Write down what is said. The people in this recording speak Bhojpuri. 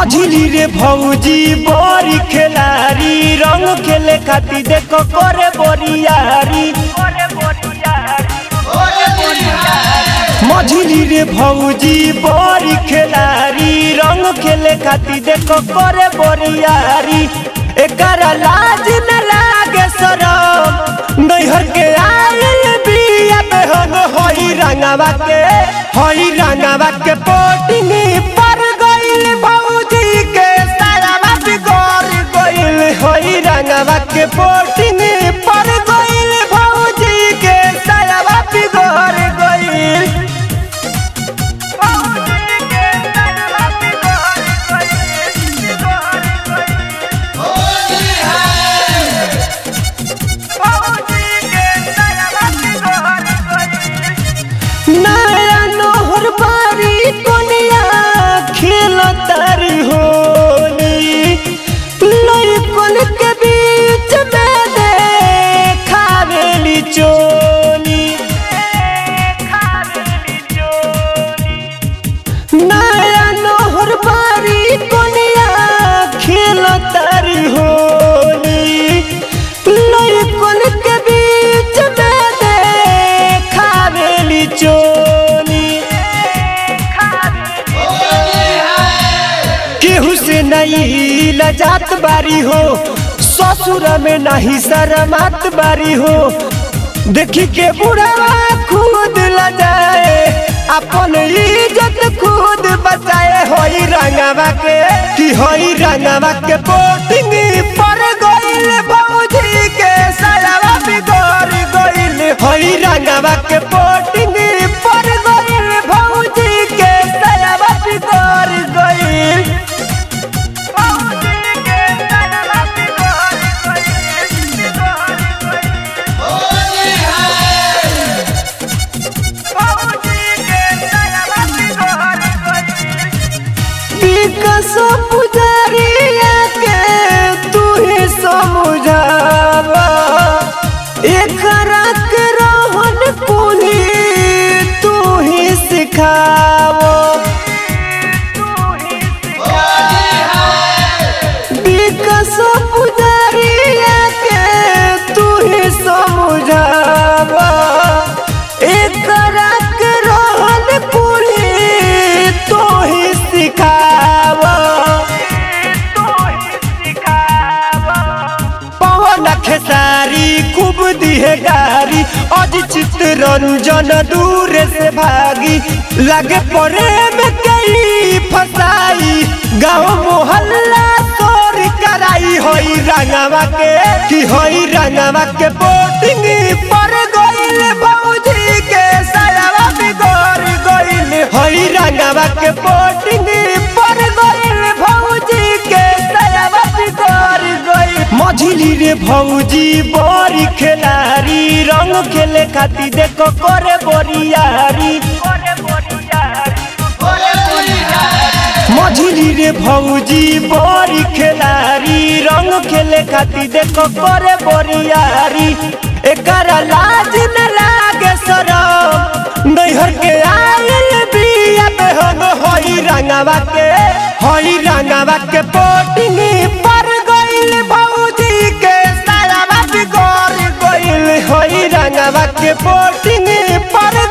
मझिली रे भौजी बड़ी खेलारी रंग खेले खातिर देखो करे बोरियारी मझिली रे भौजी बड़ी खेलारी रंग खेले खातिर देखो करे बोरियारी एकरा लाज न लागे शरम नैहर के आयल बिया बेहन होई रंगवा के होई रंगवा के पोटिंग पर गइल भौजी के सारावा बिगड़ गइल होई रंगवा के पोटिंग पर गइल भौजी के सारावा बिगड़ गइल नया नोहर बारी कोनिया खेल तारी होली लइकन के बीच में देखावेली चोली नया नोहर बारी कोनिया खेल तारी होली लइकन के बीच में देखावेली चोली केहू से नहीं लजात बारी हो ससुर में नहीं शरमात बारी हो देखी के बुढ़ावा खुद लजाए अपन इज्जत खुद बचाए होई रंगवा के कि होई रंगवा के पोटिंग पर गइल भौजी के सायावा बिगड़ गइल होई रंगवा के पोटिंग पर गइल भौजी के सायावा बिगड़ गइल विकास पुजारिया के तू ही समझावा एकरा के रहन कुली तू ही सिखावो विकास पुजारिया के तू ही समझावा एकरा के रहन कुली तू ही सिखावा पवन खेसारी खूब दिहे गारी अज चित्र रंजन दूर से भागी लगे प्रेम कई फसाई गाँव मोहल्ला तोर कराई होई रंगवा के कि होई रंगवा के बोटिंग पर गइल भौजी के सायावा बिगड़ गइल होई रंगवा के बोटिंग पर गइल भौजी के सायावा बिगड़ गइल मझिली रे भौजी बड़ी खेलारी रंग खेले खातिर देखो करे बोरियारी मझिली रे भौजी बड़ी खेलारी रंग खेले खातिर देखो करे बोरियारी एकरा लाज न लागे शरम नैहर के आयल बिया बेहन होई रंगवा के होई रंगवा के पोटिंग पर गइल भौजी के सारावा बिगड़ गइल होई रंगवा के पोटिंग पर